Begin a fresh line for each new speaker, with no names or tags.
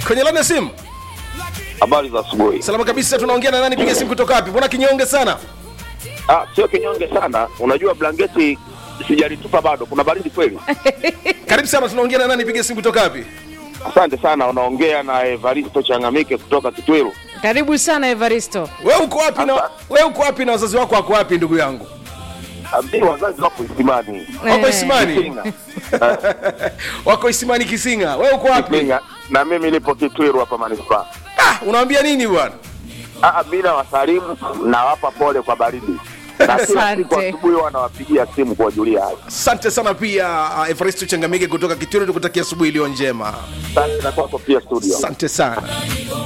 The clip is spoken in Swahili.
kwenye laini ya simu
Habari za asubuhi.
salama kabisa tunaongea na nani piga simu kutoka wapi mbona kinyonge sana
Ah, sio kinyonge sana. Unajua blanketi sijalitupa bado, kuna baridi kweli.
karibu sana tunaongea na nani piga simu kutoka wapi
Asante sana, unaongea na Evaristo Changamike kutoka Kitwiru.
Karibu sana Evaristo.
we uko wapi na we uko wapi na wazazi wako wako wapi ndugu yangu
Mimi wazazi wapo Isimani.
wako
Eh.
isimani
Kisinga.
wako isimani kisinga we uko wapi
Kisinga. Na mimi nipo Kitwiru hapa manispaa.
ah, unaambia nini bwana
Ah, mimi nawasalimu nawapa pole kwa baridi. Na kila siku
Asante.
asubuhi wanawapigia simu kuwajulia hali.
asante sana pia uh, evaristo changamike kutoka kituro tukutakia asubuhi iliyo njema
Asante na kwako pia studio.
asante sana